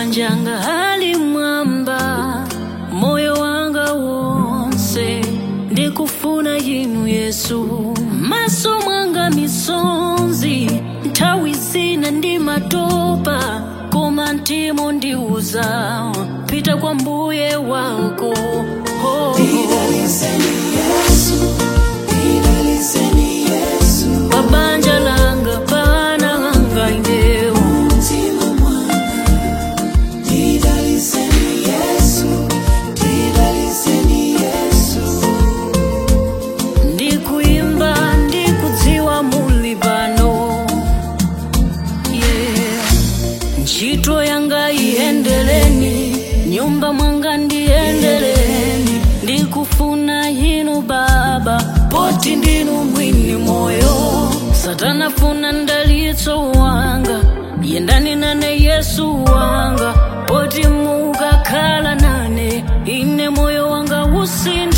manjanga hali mwamba moyo wanga wonse ndikufuna inu yesu maso mwanga misonzi nthawi zina ndi matopa koma mtima ndiuza pita kwa mbuye wako oh. pa banja langa pana langa indewo ndikuimba ndikudziwa muli pano yeah. ntchito yanga iyendeleni nyumba mwanga ndiyendeleni ndikufuna inu baba poti ndinu mwini moyo satana funa ndalitso wanga yendani nane yesu wanga poti mukakhala nane ine moyo wanga usina